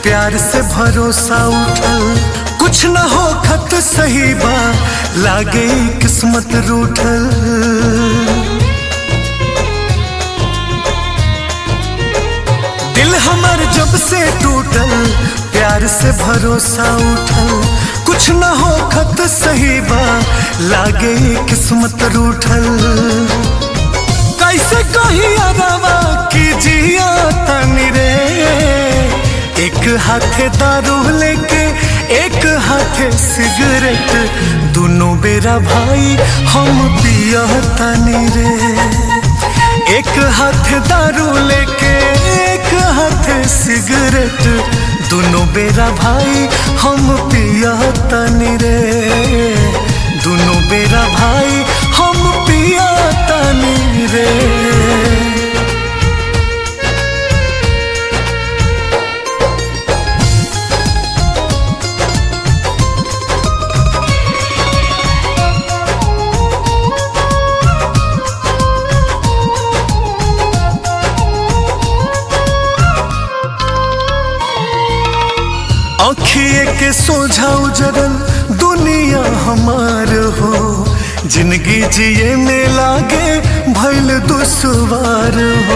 प्यार से भरोसा उठल कुछ न हो खत सही बा लागे किस्मत रूठल दिल हमर जब से टूटल प्यार से भरोसा उठल कुछ न हो खत सही बा लागे किस्मत रूठल कैसे कही अरवा की जिया तनी रे एक हाथे दारू लेके एक हाथे सिगरेट दोनों बेरा भाई हम पिया तनी रे एक हाथ दारू लेके एक हाथ सिगरेट दोनों बेरा भाई हम पिया तनी रे दोनों बेरा भाई हम पिया तनी रे अखिए के सोझा उजरल दुनिया हमार हो जिंदगी जिए में लागे भैल दुसवार हो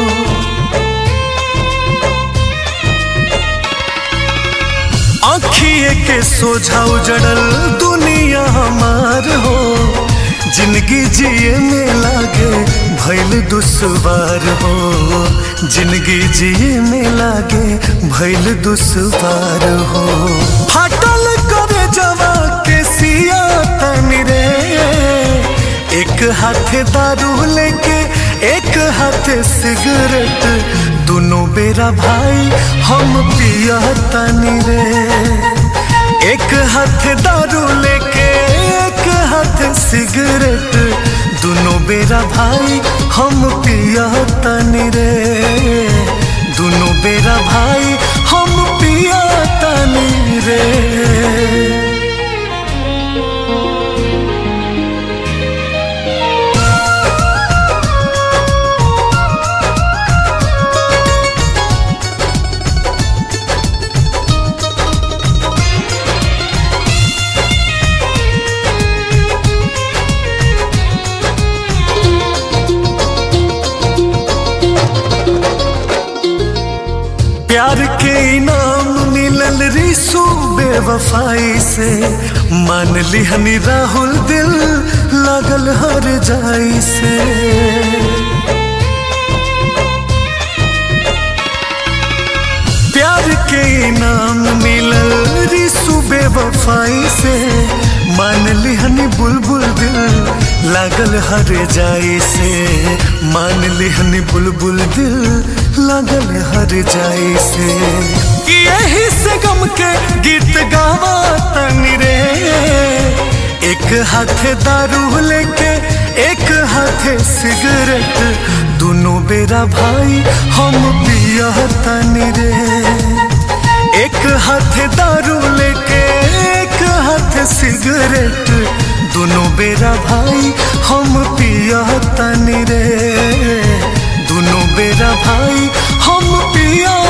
अखिए के सोझा उजड़ल दुनिया हमार हो जिंदगी जिए में लागे भैल दुसवार हो जिंदगी जिए में लागे भैल दुसवार हो फाटल करे जवा के सिया तनी रे एक हाथ दारू लेके एक हाथ सिगरेट दोनों बेरा भाई हम पिया तनी रे एक हाथ दारू लेके एक हाथ सिगरेट दोनों बेरा भाई हम पिया तनी रे दोनों बेरा भाई हम पिया तनी रे प्यार के इनाम मिलल रिसू बेवफाई से मान लिहनी राहुल दिल लगल हर जाई से प्यार के इनाम मिलल रिसू बेवफाई से मान लिहनी बुलबुल दिल लागल हर जाई से मान लिहनी बुलबुल दिल लागल हर जाई से कि यही से गम के गीत गावा तनी रे एक हाथ दारू लेके एक हाथ सिगरेट दोनों बेरा भाई हम पिया तनी रे एक हाथ दारू लेके एक हाथ सिगरेट दोनों बेरा भाई हम पिया तनी रे दोनों बेरा भाई हम पिया